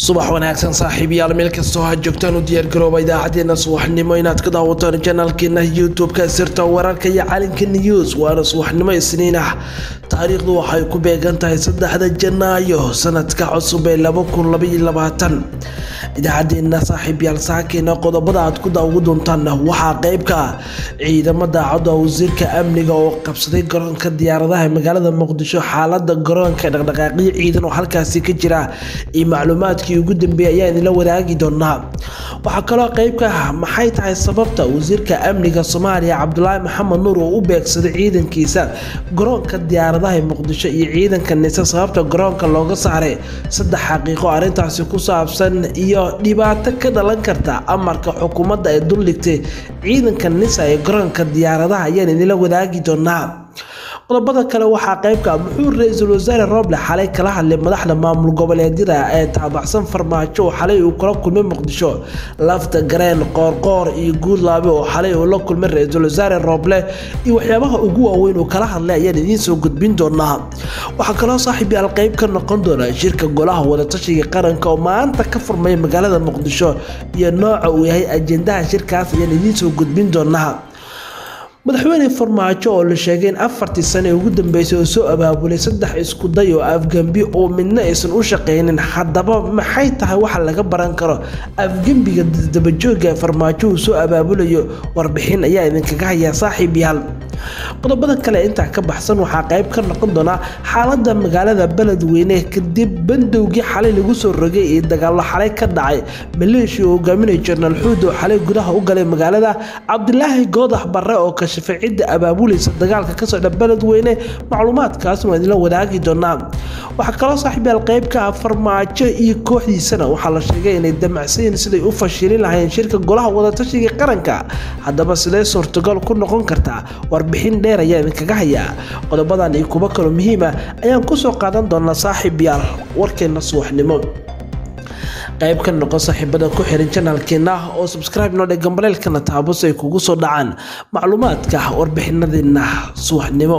subax wanaagsan saaxiibayaal meel kastoo ha joogtaan u diyaargarooba idaacadeena subaxnimo inaad ka daawataan janaalkeena youtube-ka sirta wararka iyo calinka news waana subaxnimo isniin ah taariikhdu waxay ku beegan tahay saddexda janaayo sanadka cusub ee idaacadeena saaxiibyaal saakeena qodobada aad ku daawu doontaan waxaa qeybka ah ciidamo daacadda wasiirka amniga oo qabsaday garoonka diyaaradaha magaalada muqdisho xaalada garoonka dhaqdhaqaaqyo ciidan oo halkaasi ka jira iyo macluumaadkii ugu dambeeyay ayaa idinla wadaagi doonaa waxaa kaloo qeybka ah maxay tahay sababta wasiirka amniga soomaaliya cabdulaahi maxamed nuur oo u beegsaday ciidankiisa garoonka diyaaradaha muqdisho iyo ciidanka nise sababta garoonka looga saaray saddex xaqiiqo arrintaasi ku saabsan iyo dhibaato ka dhalan karta amarka xukuumadda ay duldhigtay ciidanka nisa ee garoonka diyaaradaha ayaan idinla wadaagi doonaa qodobada kale waxaa qeybka muxuu ra-iisul wasaare rooble xalay kala hadlay madaxda maamul goboleedyada ee taabacsan farmaajo oo xalay uu kula kulmay muqdisho lafta gareen qoorqoor iyo guudlaabe oo xalay uu la kulmay ra-iisul wasaare rooble iyo waxyaabaha ugu waaweyn uu kala hadlay ayaan idiin soo gudbin doonaa waxaa kaloo saaxiib yaal qeyb ka noqon doona shirka golaha wadatashiga qaranka oo maanta ka furmaya magaalada muqdisho iyo nooca uu yahay ajendaha shirkaas ayaan idiin soo gudbin doonaa madaxweyne farmaajo oo la sheegay in afartii sane ee ugu dambeysay oo soo abaabulay saddex iskuday oo afgembi oo midna aysan u shaqaynin haddaba maxay tahay waxa laga baran karo afgembiga dabajooga ee farmaajo uu soo abaabulayo warbixin ayaa idinkaga hayaa saaxiib yaal qodobada kale intaa ka baxsan waxaa qayb ka noqon doona xaalada magaalada beledweyne kadib bandowgii xalay lagu soo rogay iyo dagaalo xalay ka dhacay maleeshiya oo hogaaminaya jenaraal xuud oo xalay gudaha u galay magaalada cabdilaahi goodax barre oo kashifay cidda abaabulaysa dagaalka ka socda beledweyne macluumaadkaas waa idinla wadaagi doonaa waxaa kaloo saaxiibyaal qeybka ah farmaajo iyo kooxdiisana waxaa la sheegay inay damacsayin siday u fashilin lahayeen shirka golaha wadatashiga qaranka haddaba sidee suurtagal ku noqon kartaa warbixin dheer ayaa idinkaga hayaa qodobadan iyo kuwo kaloo muhiima ayaan kusoo qaadan doonaa saaxiib yaal warkeena subaxnimo qayb ka noqon saaxiibada ku xiran janaalkeena oo subscribe noo dhe gambaleelkana taabos ay kugu soo dhacaan macluumaadka warbixinadeena subaxnimo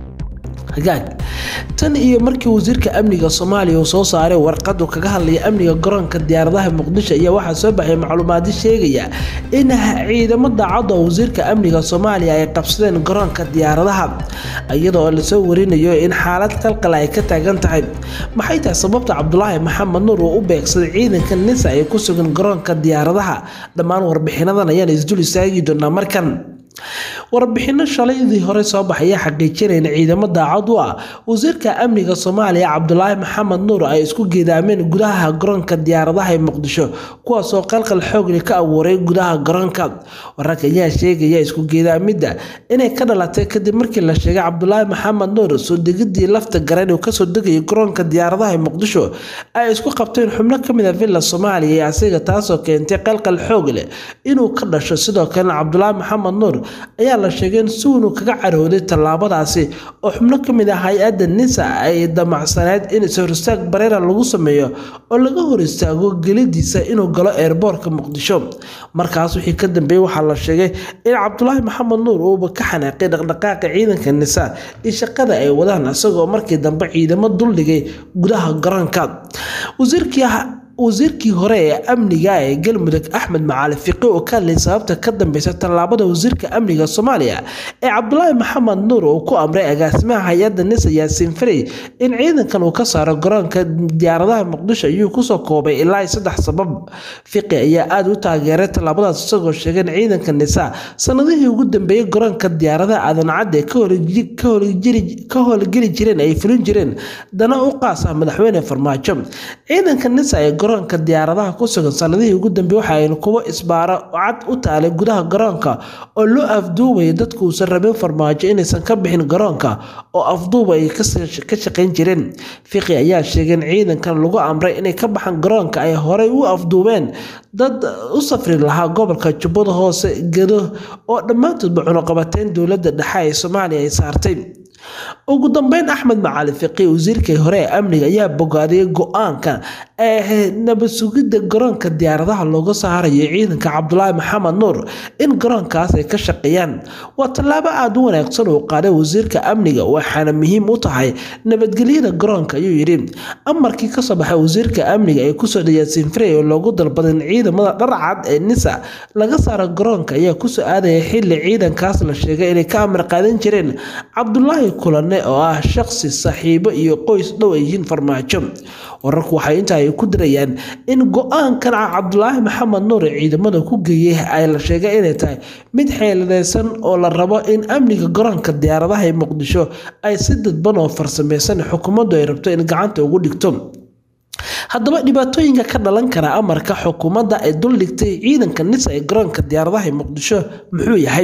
hagaag tan iyo markii wasiirka amniga soomaaliya uu soo saaray warqadu kaga hadlaya amniga garoonka diyaaradaha muqdisho ayaa waxaa soo baxay macluumaadyo sheegaya in ciidamo daacadda wasiirka amniga soomaaliya ay qabsadeen garoonka diyaaradaha iyadoo lasoo warinayo in xaalad qalqal ay ka taagan tahay maxay tahay sababta cabdulaahi maxamed nuur uu u beegsaday ciidanka nisa ee ku sugan garoonka diyaaradaha dhammaan warbixinadan ayaan isdul istaagi doonaa markan warbixino shalaydii hore soo baxaya xaqiijinayn ciidamo daacad u ah wasiirka amniga soomaaliya cabdulaahi maxamed nuur ay isku geedaameen gudaha garoonka diyaaradaha ee muqdisho kuwaasoo qalqal xoogli ka abuuray gudaha garoonka wararka ayaa sheegaya isku geedaamidda inay ka dhalatay kadib markii la sheegay cabdulaahi maxamed nuur soo degidii lafta gareen uu kasoo degayay garoonka diyaaradaha ee muqdisho ay isku qabteen xubno kamid a villa soomaaliya ee asiga taasoo keentay qalqal xoog leh inuu ka dhasho sidoo kalena cabdulaahi maxamed nuur ayaa la sheegay in suunu kaga carooday tallaabadaasi oo xubno ka mid ah hay-adda nisa ay damacsaneed in is-horistaag bareera lagu sameeyo oo laga hor istaago gelidiisa inuu galo eerboorka muqdisho markaas wixii ka dambeeyey waxaa la sheegay in cabdulaahi maxamed nuur uuba ka xanaaqay dhaqdhaqaaqa ciidanka nisa iyo shaqada ay wadaan isagoo markii dambe ciidamo duldhigay gudaha garoonka wasiirkii wasiirkii hore ee amniga ee galmudug axmed macaali fiqi oo ka hadlay sababta ka dambeysa tallaabada wasiirka amniga soomaaliya ee cabdulaahi maxamed nuur uu ku amray agaasimaha hay-adda nisa yaasiin farey in ciidankan uu ka saaro garoonka diyaaradaha muqdisho ayuu kusoo koobay ilaa saddex sabab fiqi ayaa aada u taageeray tallaabadaas isagoo sheegay in ciidanka nisa sanadihii ugu dambeeyey garoonka diyaaradaha aadan cadde ka howlgeli jireen ay fulin jireen dana u qaas ah madaxweyne farmaajo ciidanka nisa ee garoonka diyaaradaha ku sugan sanadihii ugu dambeey waxa aynu kuwo isbaaro cad u taalay gudaha garoonka oo loo afduubaya dadku uusan rabin farmaajo inaysan ka bixin garoonka oo afduuba ay ka shaqayn jireen fiqi ayaa sheegay in ciidankan lagu amray inay ka baxaan garoonka ay horey u afduubeen dad u safri lahaa gobolka jubbada hoose gedo oo dhammaantoodba cunuqabateyn dowladda dhexe ee soomaaliya ay saartay ugu dambeyn axmed macali fiqi wasiirkii hore ee amniga ayaa bogaadiyey go-aanka ee nabad sugidda garoonka diyaaradaha looga saarayo ciidanka cabdulaahi maxamed nuur in garoonkaas ay ka shaqeeyaan waa tallaabo aada u wanaagsan uu qaaday wasiirka amniga waxaana muhiim u tahay nabadgelyada garoonka ayuu yidhi amarkii kasoo baxay wasiirka amniga ee kusoo dhayaasin frey oo loogu dalbaday in ciidamada dharcad ee nisa laga saaro garoonka ayaa kusoo aadaya xili ciidankaas la sheegay inay ka amar qaadan jireen cabdulaahi kulane oo ah shaqsi saaxiibo iyo qoys dhow ay yihiin farmaajo wararku waxay intaa ay ku dirayaan in go-aankan cabdulaahi maxamed nuur ee ciidamada ku geeyey ay la sheegay inay tahay mid xeeladeysan oo la rabo in amniga garoonka diyaaradaha ee muqdisho ay si dadban oo farsameysan xukuumaddu ay rabto in gacanta ugu dhigto haddaba dhibaatooyinka ka dhalan kara amarka xukuumadda ay duldhigtay ciidanka nisa ee garoonka diyaaradaha ee muqdisho muxuu yahay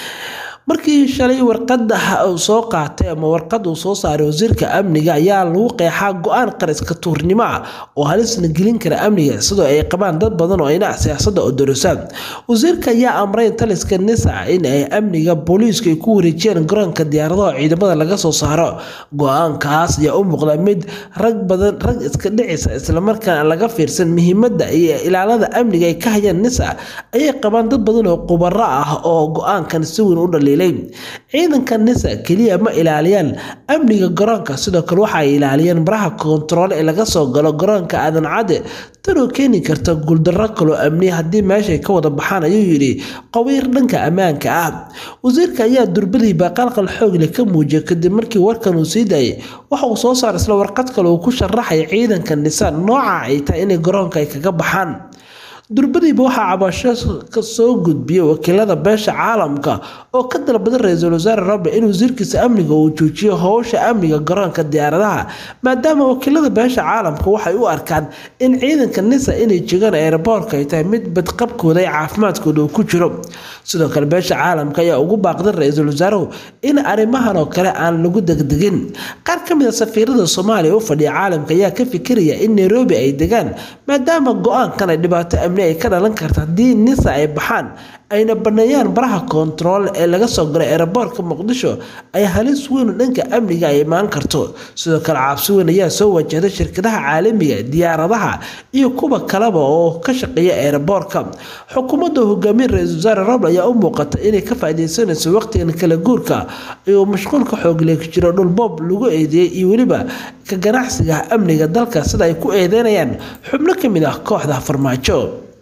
markii shalay warqada uu soo qaatay ama warqad uu soo saaray wasiirka amniga ayaa lagu qeexaa go-aan qariska tuurnimo ah oo halisna gelin kara amniga sidoo ay qabaan dad badan oo ayna siyaasadda odorosaan wasiirka ayaa amray taliska nisa in ay amniga booliisku ay ku wareejiyaan garoonka diyaaradaha ciidamada laga soo saaro go-aankaas ayaa u muuqda mid rag badan rag iska dhicisa islamarkaana laga fiirsan muhiimadda iyo ilaalada amniga ay ka hayaan nisa ayay qabaan dad badan oo qubaro ah oo go-aankan si weyn u dhaliilay ciidanka nisa keliya ma ilaaliyaan amniga garoonka sidoo kale waxa ay ilaaliyaan baraha koontarool ee laga soo galo garoonka aadan cadde tanoo keeni karta guuldarro kaloo amniya haddii meeshay ka wada baxaan ayuu yidhi qabiir dhanka ammaanka ah wasiirka ayaa durbadii baaqalqal xoogle ka muujiyay kadib markii warkan uu sii daayay waxa uu soo saaray isla warqad kale uu ku sharaxaya ciidanka nisa nooca ay tahay inay garoonka ay kaga baxaan durbadiiba waxaa cabasho ka soo gudbiyey wakiilada beesha caalamka oo ka dalbaday ra-iisul wasaare roble in wasiirkiisa amniga uu joojiyo howsha amniga garoonka diyaaradaha maadaama wakiilada beesha caalamka waxay u arkaan in ciidanka nisa inay jegaan eeraboorka ay tahay mid badqabkooda iyo caafimaadkooda uu ku jiro sidoo kale beesha caalamka ayaa ugu baaqday ra-iisul wasaaruhu in arrimahan oo kale aan lagu degdegin qaar ka mid a safiirada soomaaliya u fadhiya caalamka ayaa ka fikiraya in nairobi ay degaan maadaama go-aankan ay dhibaato amni ay ka dhalan karta haddii nisa ay baxaan ayna baneeyaan baraha koontarool ee laga soo galay eeraboorka muqdisho ay halis weyn dhanka amniga ay imaan karto sidoo kale cabsi weyn ayaa soo wajahday shirkadaha caalamiga diyaaradaha iyo kuwa kaleba oo ka shaqeeya eeraboorka xukuumadda hogaamiye ra-iisul wasaare roble ayaa u muuqata inay ka faaideysanayso waqtigan kala guurka iyo mashquulka xoogleeg jiro dhulboob lagu eedeeyey iyo weliba ka ganacsiga amniga dalka sida ay ku eedeynayaan xubno ka mid ah kooxda farmaajo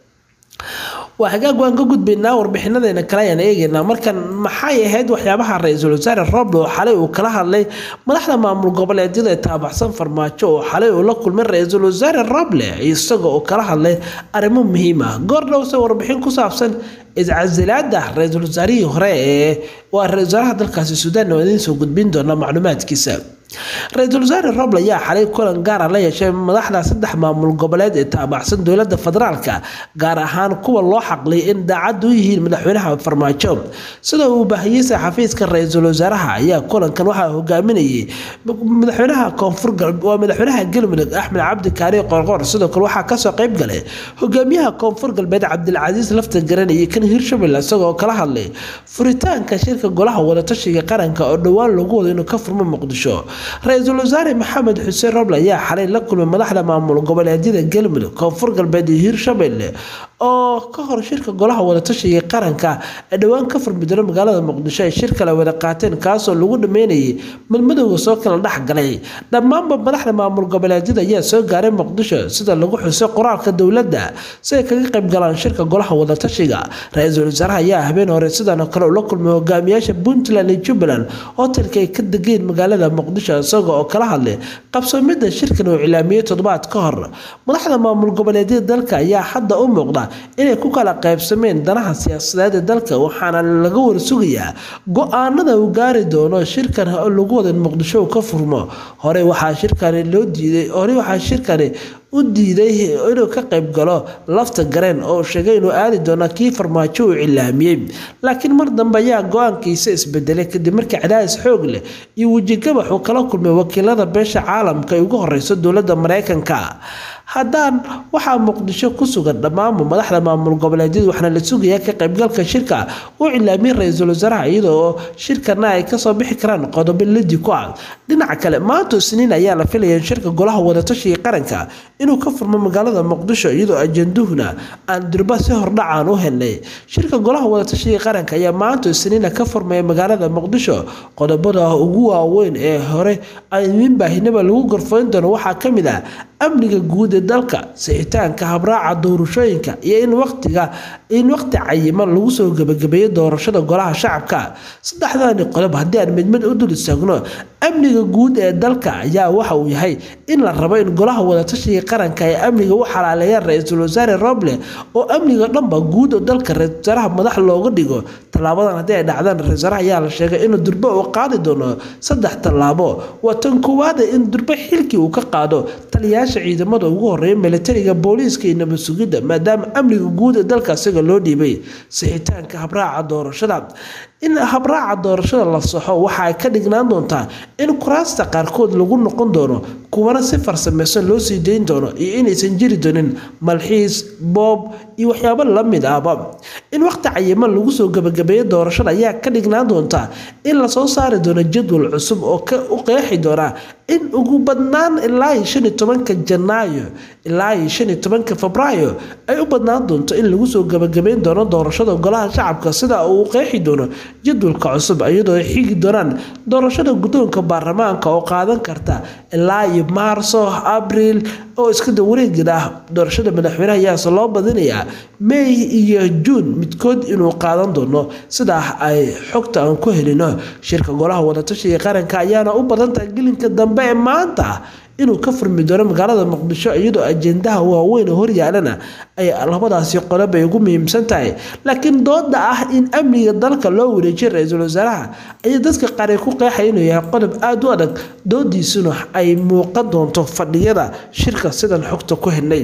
waa hagaag waan ka gudbaynaa warbixinadeena kale ayaan eegaynaa markan maxay ahayd waxyaabaha ra-iisul wasaare roble oo xalay uu kala hadlay madaxda maamul goboleedyada ee taabaxsan farmaajo oo xalay uu la kulmay ra-iisul wasaare roble isaga oo kala hadlay arrimo muhiim ah goor dhowse warbixin ku saabsan iscasilaada ra-iisul wasaarihii hore ee waa ra-isul wasaaraha dalkaasi suudaan oo idiin soo gudbin doona macluumaadkiisa ra-iisul wasaare roble ayaa xalay kulan gaara la yeeshay madaxda saddex maamul goboleed ee taabacsan dowladda federaalka gaar ahaan kuwa loo xaqliyay in daacad u yihiin madaxweynaha farmaajo sida uu baahiyey xafiiska ra-iisul wasaaraha ayaa kulankan waxaa hogaaminayay madaxweynaha koonfur waa madaxweynaha galmudug axmed cabdi kaari qorqor sidoo kale waxaa kasoo qayb galay hogaamiyaha koonfur galbeed cabdilcasiis lafta garan iyo kan hirshabelle isagoo kala hadlay furitaanka shirka golaha wadatashiga qaranka oo dhowaan lagu wado inuu ka furmo muqdisho ra-iisul wasaare maxamed xuseen roble ayaa xalay la kulmay madaxda maamul goboleedyada galmudug koonfur galbeed iyo hiirshabelle oo ka hor shirka golaha wadatashiga qaranka ee dhowaan ka furmi doona magaalada muqdisho ay shir kale wada qaateen kaasoo lagu dhameynayay madmadowga soo kala dhexgalay dhammaanba madaxda maamul goboleedyada ayaa soo gaaray muqdisho sida lagu xusay qoraalka dowladda si ay kaga qayb galaan shirka golaha wadatashiga ra-iisul wasaaraha ayaa habeen hore sidan oo kale ula kulmay hogaamiyaasha puntland iyo jubbaland hotelka ay ka degeen magaalada muqdisho isaga oo kala hadlay qabsoomida shirkan uu cilaamiyey toddobaad ka hor madaxda maamul goboleedyada dalka ayaa hadda u muuqda inay ku kala qaybsameen danaha siyaasadeed ee dalka waxaana laga warsugayaa go-aanada uu gaari doono shirkan lagu wada in muqdisho uu ka furmo hore waxaa shirkani loo diiday hore waxaa shirkani u diiday inuu ka qayb galo lafta gareen oo sheegay inuu aadi doono kii farmaajo uu cilaamiyey laakiin mar dambe ayaa go-aankiisa isbedelay kadib markii cadaadis xoog leh iyo wejigabax uu kala kulmay wakiilada beesha caalamka ay ugu horeyso dowladda mareykanka haddaan waxaa muqdisho ku sugan dhammaanba madaxda maamul goboleedyada waxaana la sugayaa ka qaybgalka shirka uu cilaamiyey ra-iisul wasaaraha iyadoo shirkana ay kasoo bixi karaan qodobo ladi ku ah dhinaca kale maanta isniin ayaa la filaya in shirka golaha wadatashiga qaranka inuu ka furmo magaalada muqdisho iyadoo ajanduhuna aan durba si hordhacaan u helnay shirka golaha wadatashiga qaranka ayaa maanta isniina ka furmaya magaalada muqdisho qodobada ugu waaweyn ee hore aymin baahinaba lagu gorfayn doono waxaa ka mid ah amniga guud ee dalka sixitaanka habraaca doorashooyinka iyo in waqtiga in waqti cayiman lagu soo gebagabeeyo doorashada golaha shacabka saddexdani qodob haddii aan mid mid u dul istaagno amniga guud ee dalka ayaa waxa uu yahay in la rabo in golaha wadatashiga qaranka ay amniga u xalaaleeyaan ra-iisul wasaare roble oo amniga dhanba guud oo dalka ra-isul wasaaraha madax looga dhigo tallaabadan haddii ay dhacdaan ra-isul wasaaraha ayaa la sheegay inuu durbo uu qaadi doono saddex tallaabo waa tan koowaada in durbo xilkii uu ka qaado taliyaasha ciidamada ugu horeeya militariga booliiska iyo nabad sugidda maadaama amniga guud ee dalka isaga loo dhiibay sixitaanka habraaca doorashada in habraaca doorashada la saxo waxa ay ka dhignaan doontaa in kuraasta qaarkood lagu noqon doono kuwana si farsameysan loo sii dayn doono iyo inaysan jiri doonin malxiis boob iyo waxyaabo la mid ahba in waqti cayiman lagu soo gebagabeeyo doorashada ayaa ka dhignaan doontaa in lasoo saari doono jadwal cusub oo u qeexi doona in ugu badnaan ilaa iyo shan iyo tobanka janaayo ilaa iyo shan iyo tobanka febraayo ay u badnaan doonto in lagu soo gebagabeyn doono doorashada golaha shacabka sida uu qeexi doono jadwalka cusub iyadoo ay xigi doonaan doorashada guddoonka baarlamaanka oo qaadan karta ilaa iyo maarso abriil oo iskada wareegin ah doorashada madaxweynaha ayaase loo badinayaa may iyo juun midkood inuu qaadan doono sidaa ay xogta aan ku helino shirka golaha wadatashiga qaranka ayaana u badantahay gelinka dambe ee maanta inuu ka furmi doono magaalada muqdisho iyadoo ajendaha waaweyn horyaalana ay labadaasi qodob ay ugu muhiimsan tahay laakiin dooda ah in amniga dalka loo wareejiyo ra-iisul wasaaraha ayaa dadka qaar ay ku qeexaya inuu yahay qodob aada u adag doodiisuna ay muuqan doonto fadhiyada shirka sidan xogta ku helnay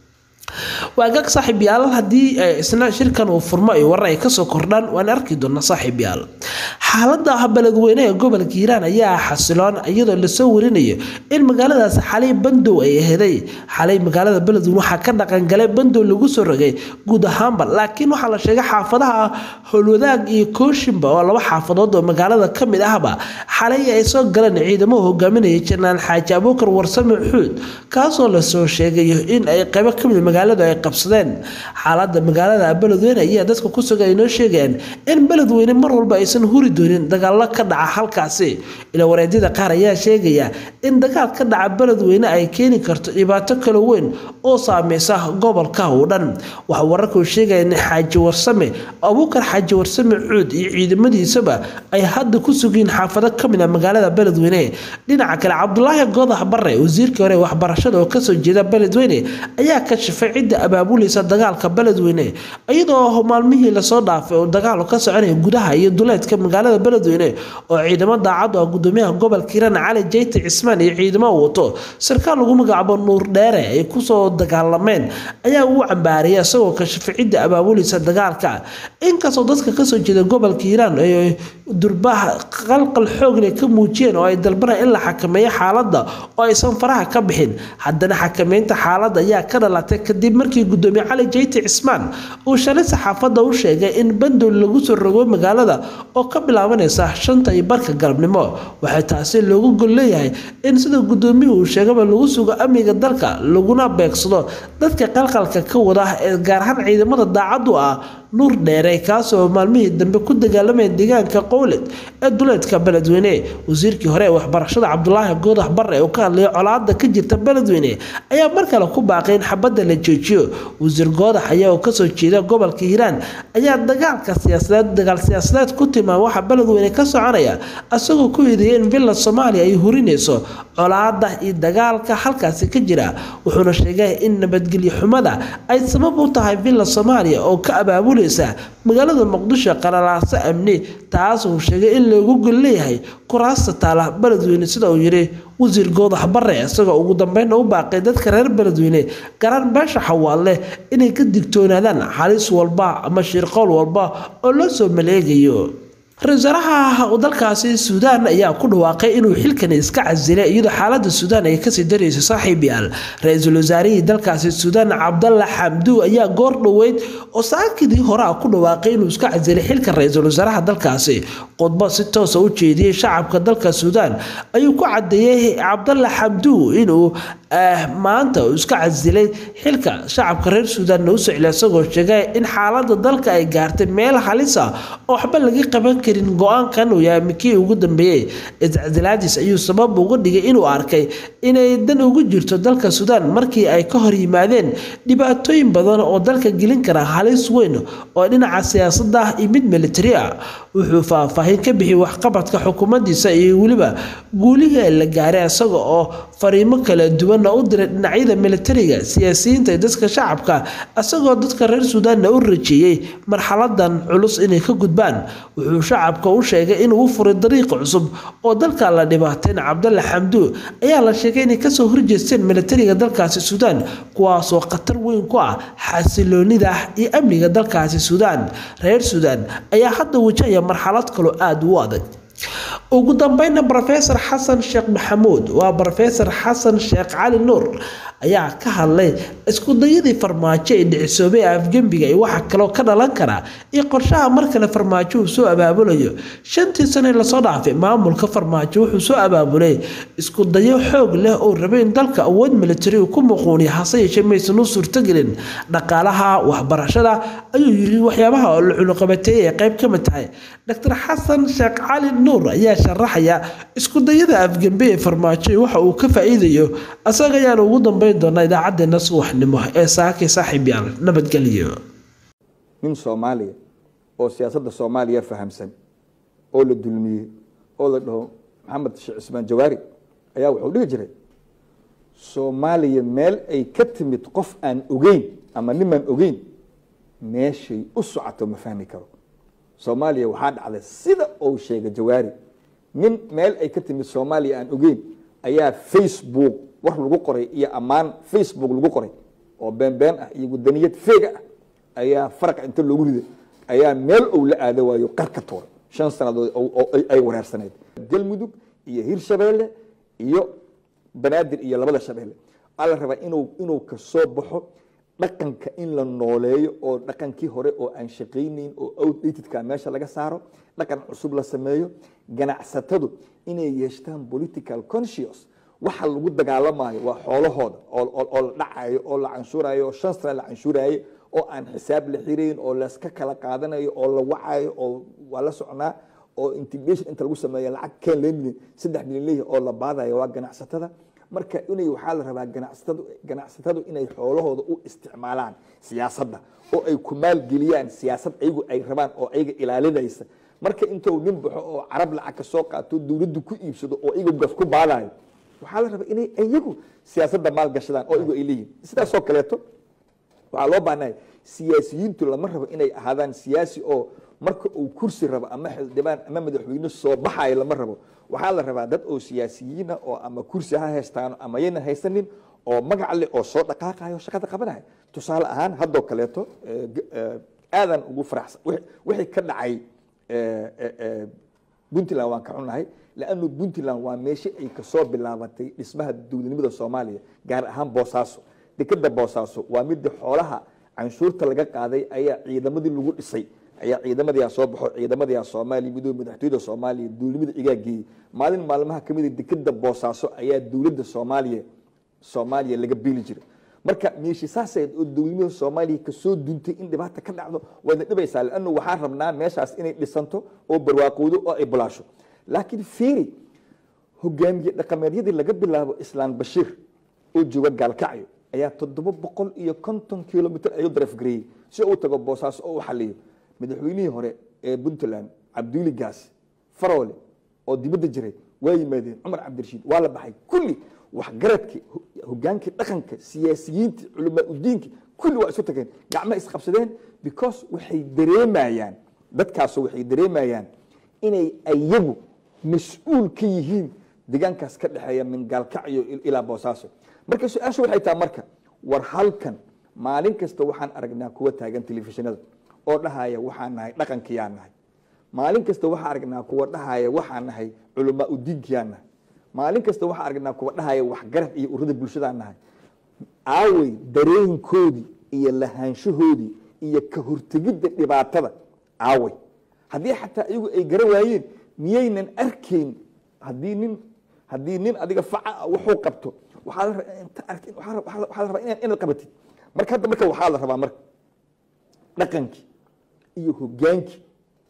waagaag saaxiib yaal haddii isna shirkan uu furmo iyo warar ay kasoo kordhaan waan arki doonaa saaxiib yaal xaalada beledweyne ee gobolka hiiraan ayaa xasiloon iyadoo lasoo warinayo in magaaladaas xalay bandow ay aheeday xalay magaalada beledweyne waxaa ka dhaqangalay bandow lagu soo rogay guud ahaanba laakiin waxaa la sheegay xaafadaha howlwadaag iyo kooshinba oo laba xaafadood oo magaalada ka mid ahba xalay ay soo galeen ciidamo hogaaminaya janaan xaaji abuukar warsame xuud kaasoo lasoo sheegayo in ay qaybo kamid magaaladu ay qabsadeen xaalada magaalada beledweyne ayaa dadka ku sugan inoo sheegayaan in beledweyne mar walba aysan huri doonin dagaalo ka dhaca halkaasi ila wareedyada qaar ayaa sheegaya in dagaal ka dhaca beledweyne ay keeni karto dhibaato kala weyn oo saameysa gobolka oo dhan waxaa wararkuu sheegaya in xaaji warsame abuukar xaaji warsame cuud iyo ciidamadiisaba ay hadda ku sugiin xaafado kamid a magaalada beledweyne dhinaca kale cabdulaahi godax bare wasiirkii hore waxbarashada oo kasoo jeeda beledweyne ayaa ka shifay cidda abaabulaysa dagaalka beledweyne iyadoo maalmihii lasoo dhaafay oo dagaal ka soconaya gudaha iyo duleedka magaalada beledweyne oo ciidamo daacad ah gudoomiyaha gobolka hiiraan cali jeyti cismaan iyo ciidamo wato sarkaal lagu magacaabo nuur dheere ay kusoo dagaalameen ayaa uu cambaariyay isagoo ka shifay cidda abaabulaysa dagaalka inkastoo dadka kasoo jeeda gobolka hiiraan ay durbaha qalqal xoogle ka muujiyeen oo ay dalbanaan in la xakameeyo xaaladda oo aysan faraha ka bixin haddana xakameynta xaaladda ayaa ka dhalatay kadib markii gudoomiye cali jeyti cismaan uu shalay saxaafadda u sheegay in bandow lagu soo rogo magaalada oo ka bilaabanaysa shanta iyo barka galabnimo waxay taasi loogu gol leeyahay in sida gudoomiyuhu uu sheegaba lagu sugo amniga dalka laguna beegsado dadka qalqalka ka wada ee gaar ahaan ciidamada daacaddu ah nuur dheere kaasoo maalmihii dambe ku dagaalamaya deegaanka qowled ee duleedka beledweyne wasiirkii hore ee waxbarashada cabdulaahi goodax bare oo ka hadlaya colaada ka jirta beledweyne ayaa mar kale ku baaqay in xabadda la joojiyo wasiir goodax ayaa oo kasoo jeeda gobolka hiiraan ayaa dagaalka siyaasadeed dagaal siyaasadeed ku tilmaama waxa beledweyne ka soconaya isagoo ku hideeyay in villa soomaaliya ay hurinayso colaada iyo dagaalka halkaasi ka jira wuxuuna sheegay in nabadgelyo xumada ay sabab u tahay villa soomaaliya oo ka abaabuleysa magaalada muqdisho qalalaaso amni taas uu sheegay in loogu gol leeyahay kuraasta taala beledweyne sida uu yidhi wasiir goodax bare isagoo ugu dambeynna u baaqay dadka reer beledweyne garaan beesha xawaalle inay ka digtoonaadaan xalis walba ama shirqowl walba oo loo soo maleegayo ra-isul wasaaraha dalkaasi suudaan ayaa ku dhawaaqay inuu xilkani iska casilay iyadoo xaalada suudaan ay kasii darayso saaxiib yaal ra-iisul wasaarihii dalkaasi suudaan cabdalla xamdu ayaa goor dhoweyd oo saakidii hore ah ku dhawaaqay inuu iska casilay xilka ra-iisul wasaaraha dalkaasi khudbo si toosa u jeediyey shacabka dalka suudaan ayuu ku cadeeyey cabdalla xamdu inuu maanta uu iska casilay xilka shacabka reer suudaanna u socla isagoo sheegay in xaalada dalka ay gaartay meel halisa oo waxba laga qaban karin go-aankan uu yahay mikii ugu dambeeyey iscasilaadiis ayuu sabab uga dhigay inuu arkay inay dan ugu jirto dalka suudaan markii ay ka hor yimaadeen dhibaatooyin badan oo dalka gelin kara halis weyn oo dhinaca siyaasada ah iyo mid militari ah wuxuu faahfaahin ka bixiyey waxqabadka xukuumaddiisa iyo weliba guulihii la gaaray isaga oo fariimo kala duwanna u diray dhinacyada militariga siyaasiyiinta iyo dadka shacabka isagoo dadka reer suudaanna u rajeeyey marxaladan culus inay ka gudbaan wuxuu shacabka u sheegay inuu u furay dariiqa cusub oo dalka la dhibaateyn cabdalla xamdu ayaa la sheegay inay kasoo horjeesteen militariga dalkaasi suudaan kuwaasoo khatar weyn ku ah xasiloonida iyo amniga dalkaasi suudaan reer suudaan ayaa hadda wajahaya marxalad kaloo aada u adag ugu dambeynna rofesor xasan sheekh maxamuud waa rofesor xasan sheekh cali nuur ayaa ka hadlay iskudayadii farmaajo ee dhicisoobay afgembiga iyo waxa kaloo ka dhalan kara iyo qorshaha mar kale farmaajo uu soo abaabulayo shantii sane lasoo dhaafay maamulka farmaajo wuxuu soo abaabulay iskudayo xoog leh oo rabay in dalka awood militari uu ku muquuniya hase yeeshee maysan u suurtogelin dhaqaalaha waxbarashada ayuu yiri waxyaabaha oo la cunuqabateeyay ay qayb ka mid tahay dr xasan sheekh cali nuur ayaa sharaxaya iskudayada afgembe ee farmaajo waxa uu ka faa-iidayo asaga ayaana ugu dambeyn doonaa idaacadeena subaxnimo ee saakay saaxiib yaal nabadgelyo nin soomaaliya oo siyaasadda soomaaliya fahamsan oo la dulmiyey oo la dhaho maxamed sheekh cismaan jawaari ayaa wuxuu dhihi jiray soomaaliya meel ay ka timid qof aan ogeyn ama nimaan ogeyn meeshay u socoto ma fahmi karo soomaaliya waxaa dhacday sida uu sheegay jawaari nin meel ay ka timid soomaaliya aan ogeyn ayaa facebook war lagu qoray iyo ammaan facebook lagu qoray oo beenbeen ah iyo gudaniyad feega ah ayaa faraqa inta loogu riday ayaa meel ou la aada waayo qar ka tuuray shan sannadood oo ay wareersaneyd galmudug iyo hirshabeelle iyo banaadir iyo labada shabeelle waxaa la rabaa inuu inuu kasoo baxo dhaqanka in la nooleeyo oo dhaqankii hore oo aan shaqaynayn oo outdatedka meesha laga saaro dhaqan cusub la sameeyo ganacsatadu inay yeeshtaan political conscious waxa lagu dagaalamayo waa xoolahooda oo la dhacayo oo la canshuurayo oo shan sana la canshuurayo oo aan xisaab la xirayn oo layska kala qaadanayo oo la wacayo oo waa la socnaa oo integration inta lagu sameeyo lacag keen lee milyan saddex milyan leeyahy oo la baadayo waa ganacsatada marka inay waxaa la rabaa ganacsatadu ganacsatadu inay xoolahooda u isticmaalaan siyaasadda oo ay ku maalgeliyaan siyaasad ayagu ay rabaan oo ayaga ilaalinaysa marka intuu nin baxo oo carab lacag ka soo qaato dowladdu ku iibsado oo iyagu gas ku baadayo waxaa la rabaa inay iyagu siyaasadda maalgashadaan oo iyagu ay leeyihin sidaasoo kaleeto waxaa loo baahnahay siyaasiyiintu lama rabo inay ahaadaan siyaasi oo marka uu kursi rabo ama xildhibaan ama madaxweyne soo baxayo lama rabo waxaa la rabaa dad oo siyaasiyiina oo ama kursi ha haystaano ama yaynan haysanin oo magac leh oo soo dhaqaaqayo shaqada qabanaya tusaale ahaan haddoo kaleeto aadan ugu faraxsan wixii ka dhacay puntland waan ka xunahay lannu puntland waa meeshii ay kasoo bilaabatay dhismaha dowladnimada soomaaliya gaar ahaan boosaaso dekeda boosaaso waa midii xoolaha canshuurta laga qaaday ayaa ciidamadii lagu dhisay ayaa ciidamadiia soo baxo ciidamadiia soomaaliya midoobe madaxtooyada soomaaliya dowladnimada igaa geeyey maalin maalmaha kamida dekeda boosaaso ayaa dowladda soomaaliya soomaaliya laga beeli jiray marka meeshi saaseed oo dowladnimada soomaaliya kasoo duntay in dhibaata ka dhacdo wayna dhibaysaa lannu waxaan rabnaa meeshaas inay dhisanto oo barwaaqowdo oo ay bulaasho laakiin fiiri hogaamiye dhaqameedyadii laga bilaabo islaan bashiir oo jooga gaalkacyo ayaa toddoba boqol iyo konton kilomitr ayuu darafgareeyey si uu tago boosaaso oo u xaliyo madaxweynihii hore ee puntland cabduuli gaas faroole oo dibadda jiray waa yimaadeen cumar cabdirashiid waa la baxay kulli waxgaradkii hogaankii dhaqanka siyaasiyiintii culamaa udiinkii kulli waa isu tageen gacmaha isqabsadeen because waxay dareemayaan dadkaasu waxay dareemayaan inay ayagu mas-uul ka yihiin deegaankaas ka dhexeeya min gaalkacyo ilaa boosaaso marka su-aasha waxay tahay marka war halkan maalin kasta waxaan aragnaa kuwa taagan telefishinada oo dhahaya waxaan nahay dhaqankiyaa nahay maalin kasta waxaa aragnaa kuwa dhahaya waxaan nahay culamaa udiinkiyaan nahay maalin kasta waxaa aragnaa kuwa dhahaya waxgarad iyo urada bulshadaan nahay aawey dareenkoodii iyo lahaanshahoodii iyo ka hortegidda dhibaatada aawey haddii xataa iyagu ay garan waayeen miyaynan arkayn haddii nin haddii nin adiga faca wuxuu qabto waxaa la rabaa inta aragtid waxaa la- waxaa la- waxaa la rabaa inaad inaad qabatid marka hadda marka waxaa la rabaa marka dhaqankii iyo hogaankii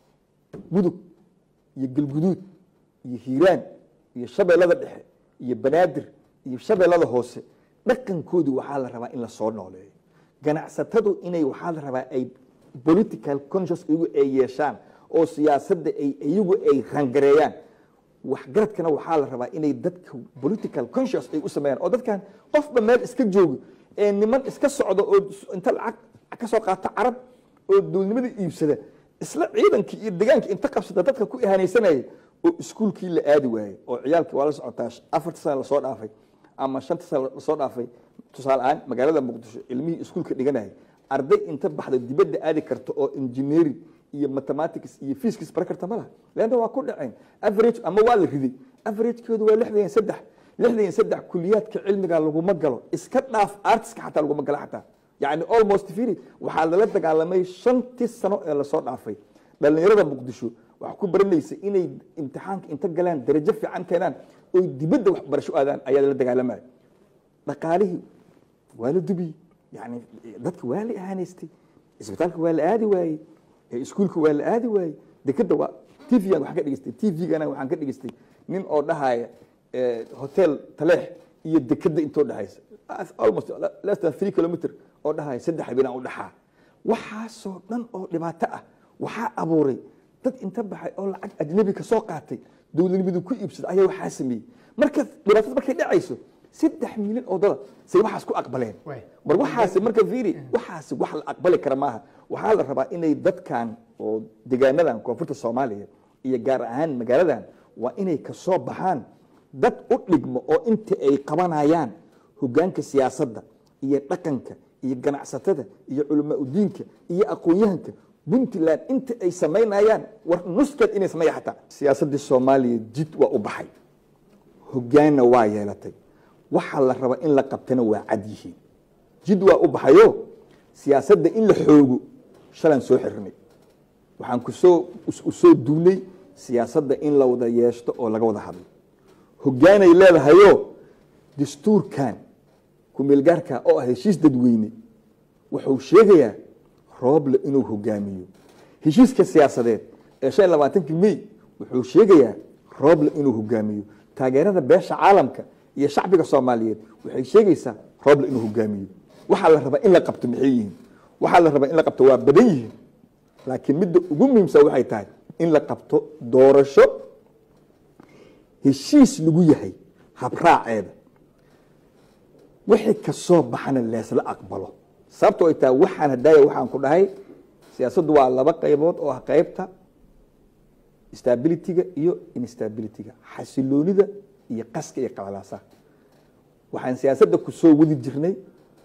mudug iyo galguduud iyo hiiraan iyo shabeellada dhexe iyo banaadir iyo shabeellada hoose dhaqankoodii waxaa la rabaa in la soo nooleeyo ganacsatadu inay waxaa la rabaa ay political conscious iyagu ay yeeshaan oo siyaasadda ay iyagu ay rangareeyaan waxgaradkana waxaa la rabaa inay dadka political conscious ay u sameeyaan oo dadkan qofba meel iska joogo ee niman iska socdo oo inta lacag ka soo qaata carab oo dowladnimada iibsada isla ciidankii iyo deegaankii inta qabsada dadka ku ihanaysanaya oo iskuulkii la aadi waayey oo ciyaalkii waa la socotaa afarta sana lasoo dhaafay ama shanta sana lasoo dhaafay tusaale ahaan magaalada muqdisho ilmihii iskuulka dhiganayay arday inta baxda dibadda aadi karta oo engineering iyo mathematics iyo physics bara karta ma laha leanna waa ku dhaceen average ama waa la riday averagekoodu waa lixdan iyo saddex lixdan iyo saddex kuliyaadka cilmiga laguma galo iska dhaaf artiska xataa laguma galo xataa yani almost firi waxaa lala dagaalamay shantii sano ee lasoo dhaafay dhalinyarada muqdisho waxaa ku baranaysa inay imtixaanka inta galaan darajo fiican keenaan oy dibadda waxbarasho aadaan ayaa lala dagaalamaya dhaqaalihii waa la dubiyey yani dadka waa la ahanaystay isbitaalka waa la aadi waayey ee iskuulka waa la aadi waayey dekeda waa tvgan waxaan ka dhegestay tvgana waxaan ka dhegestay nin oo dhahaya eh, hotel taleex iyo dekeda intoo dhexaysa almost less than three kilometer oo dhahaya saddex habeenaan u dhaxaa waxaasoo dhan oo dhibaato ah waxaa abuuray dad inta baxay oo lacag ajnabi ka soo qaatay dowladnimadu ku iibsada ayaa waxaa sameeyey marka dhibaatada markay dhacayso saddex milyan oo dada say waxaas ku aqbaleen Waay. mar waxaasi marka fiiri waxaasi wax la aqbali kara maaha waxaa la rabaa inay dadkan oo degaanadan koonfurta soomaaliya iyo gaar ahaan magaaladan waa inay kasoo baxaan dad u dhigmo oo inta ay qabanayaan hogaanka siyaasadda iyo dhaqanka iyo ganacsatada iyo culamaa udiinka iyo aqoon-yahanka puntland inta ay samaynayaan war nuskeed inay sameeya xataa siyaasaddii soomaaliya jid waa u baxay hogaanna waa yeelatay waxaa la raba in la qabtana waa cad yihiin jid waa u baxayo siyaasadda in la xoogo shalan soo xirnay waxaan kusoo u soo duunay siyaasadda in la wada yeeshto oo laga wada hadlo hogaanay leedahayo dastuurkan kumeelgaarka oo ah heshiis dadweyne wuxuu sheegayaa rooble inuu hogaamiyo heshiiska siyaasadeed ee shan iyo labaatankii may wuxuu sheegayaa rooble inuu hogaamiyo taageerada beesha caalamka iyo shacbiga soomaaliyeed waxay sheegaysaa rooble inuu hogaamiyo waxaa la rabaa in la qabto maxay yihiin waxaa la rabaa in la qabto waa badan yihiin laakiin midda ugu muhiimsan waxay tahay in la qabto doorasho heshiis lagu yahay habraaceeda wixii kasoo baxana leesla aqbalo sababto ay tahay waxaan hadaaya waxaan ku dhahay siyaasaddu waa laba qaybood oo ah qaybta stabilityga iyo instabilityga xasiloonida iyo qaska iyo qalalaasaha waxaan siyaasadda kusoo wadi jirnay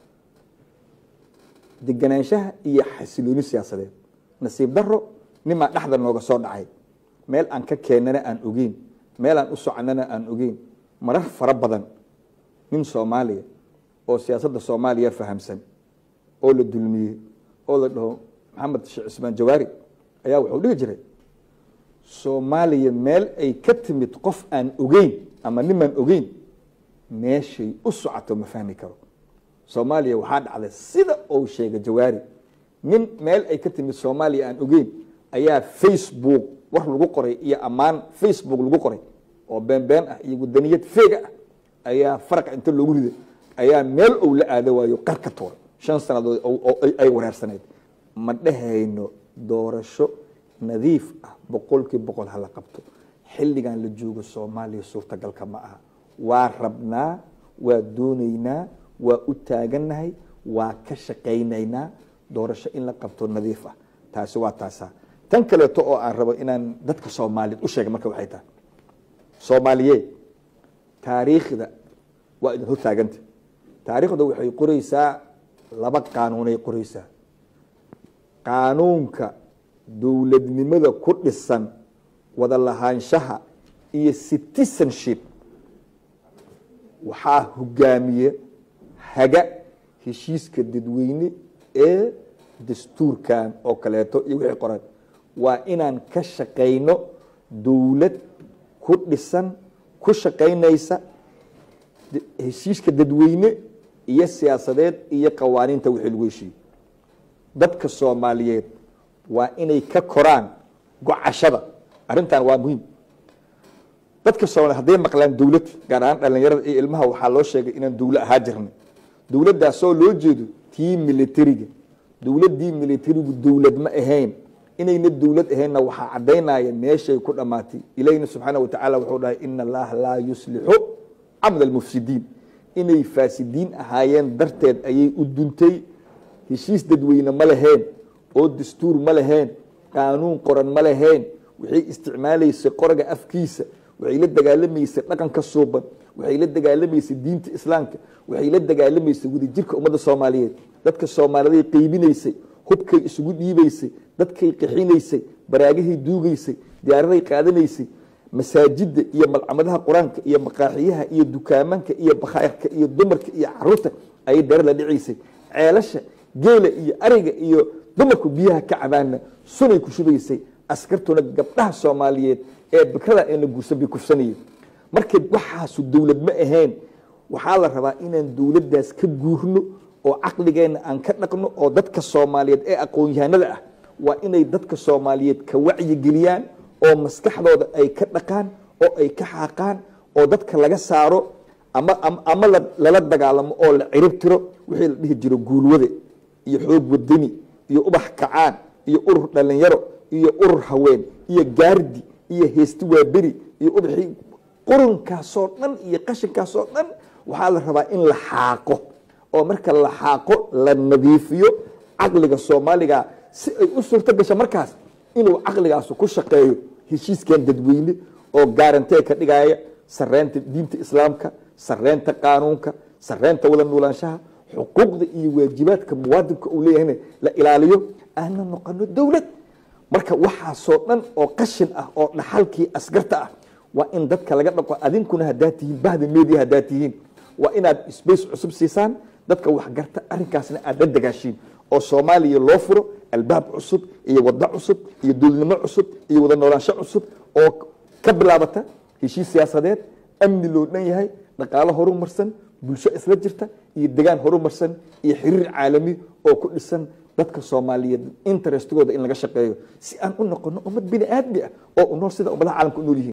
deganaanshaha iyo xasilooni siyaasadeed nasiib daro nimaa dhexda nooga soo dhacay meel aan ka keennana aan ogeyn meel aan u soconana aan ogeyn marar fara badan nin soomaaliya oo siyaasadda soomaaliya fahamsan oo la dulmiyey oo la dhaho maxamed sheekh cismaan jawaari ayaa wuxuu dhihi jiray soomaaliya meel ay ka timid qof aan ogeyn ama nimaan ogeyn meeshay u socoto ma fahmi karo soomaaliya waxaa dhacday sida uu sheegay jawaari nin meel ay ka timid soomaaliya aan ogeyn ayaa facebook war lagu qoray iyo ammaan facebook lagu qoray oo beenbeen ah iyo wadaniyad feega ah ayaa faraqa inta loogu riday ayaa meel ou la aada waayo qar ka tuuray shan sannadood oo ay wareersaneyd ma dhehayno doorasho nadiif ah boqolkii boqol hala qabto xilligan la joogo soomaaliya suurtagalka ma aha waa rabnaa waa doonaynaa waa u taagannahay waa ka shaqaynaynaa doorasho in la qabto nadiif ah taasi waa taasaa tan kaleeto oo aan rabo inaan dadka soomaaliyeed u sheega marka waxay tahay soomaaliyeed taariikhda waa idin hor taaganta taariikhda waxay qoreysaa laba qaanuunay qoreysaa qaanuunka dowladnimada ku dhisan wada lahaanshaha iyo citizenship waxaa hogaamiye haga heshiiska dadweyne ee dastuurkan oo kaleeto iyo wixii qoran waa inaan ka shaqayno dowlad ku dhisan ku shaqaynaysa heshiiska dadweyne iyo siyaasadeed iyo qawaaniinta wixii lagu heshiiye dadka soomaaliyeed waa inay ka koraan gocashada arrintan waa muhiim dadka soomaliyeed hadday maqlaan dowlad gaar ahaan dhalinyarada iyo ilmaha waxaa loo sheegay inaan dowlo ahaa jirnay dowladdaasoo loo jeedo tii militariga dowladdii militarigu dowlad ma ahayn inayna dowlad ahaynna waxaa caddaynaya meeshay ku dhammaatay ilahina subxaana wa tacaala wuxuu dhahay ina allaha laa yuslixu camal almufsidiin inay faasidiin ahaayeen darteed ayay u duntay heshiis dadweyne ma lahayn oo dastuur ma lahayn qaanuun qoran ma lahayn waxay isticmaalaysay qoraga afkiisa waxay la dagaalamaysay dhaqanka suuban waxay la dagaalamaysay diinta islaamka waxay la dagaalamaysay wadajirka ummadda soomaaliyeed dadka soomaaliday qeybinaysay hubkay isugu dhiibaysay dadkay qixinaysay baraagahay duugaysay diyaaraday qaadanaysay masaajida iyo malcamadaha qur-aanka iyo maqaaxiyaha iyo dukaamanka iyo bakhayrka iyo dumarka iyo caruurta ayay dare la dhicaysay ceelasha geela iyo ariga iyo dumarku biyaha ka cabaana sunay ku shubaysay askartuna gabdhaha soomaaliyeed ee bikrada aan la guursan bay kufsanayeen marka waxaasu dowlad ma ahayn waxaa la rabaa inaan dowladdaas ka guurno oo caqligeenna aan ka dhaqno oo dadka soomaaliyeed ee aqoon-yahanada ah waa inay dadka soomaaliyeed ka wacyigeliyaan oo maskaxdooda ay ka dhaqaan oo ay ka xaaqaan oo dadka laga saaro ama ama lala dagaalamo oo la cirib tiro wixii la dhihi jiro guulwade iyo xoog wadani iyo ubax kacaan iyo urur dhalinyaro iyo urur haween iyo gaardi iyo heesti waaberi iyo ubaxii qurunkaasoo dhan iyo qashinkaasoo dhan waxaa la rabaa in la xaaqo oo marka la xaaqo la nadiifiyo caqliga soomaaliga si ay u suurto gasho markaas inuu caqligaas ku shaqeeyo heshiiskan dadweyne oo gaarantee ka dhigaya sareynta diinta islaamka sareynta qaanuunka sareynta wada nuulaanshaha xuquuqda iyo waajibaadka muwaadinka uu leeyahayna la ilaaliyo aana noqono dowlad marka waxaasoo dhan oo qashin ah oo dhaxalkii asgarta ah waa in dadka laga dhaqo adinkuna haddaad tihiin bahda media haddaad tihiin waa inaad space cusub siisaan dadka waxgarta arrinkaasna aad la dagaashiin oo soomaaliya loo furo albaab cusub iyo wado cusub iyo dowladnimo cusub iyo wada noolaansho cusub oo ka bilaabata heshiis siyaasadeed amni loo dhan yahay dhaqaalo horumarsan bulsho isla jirta iyo degaan horumarsan iyo xiriir caalami oo ku dhisan dadka soomaaliyeed interestigooda in laga shaqeeyo si aan u noqono ummad bini aadmi ah oo u nool sida ummadaha caalamka u nool yihiin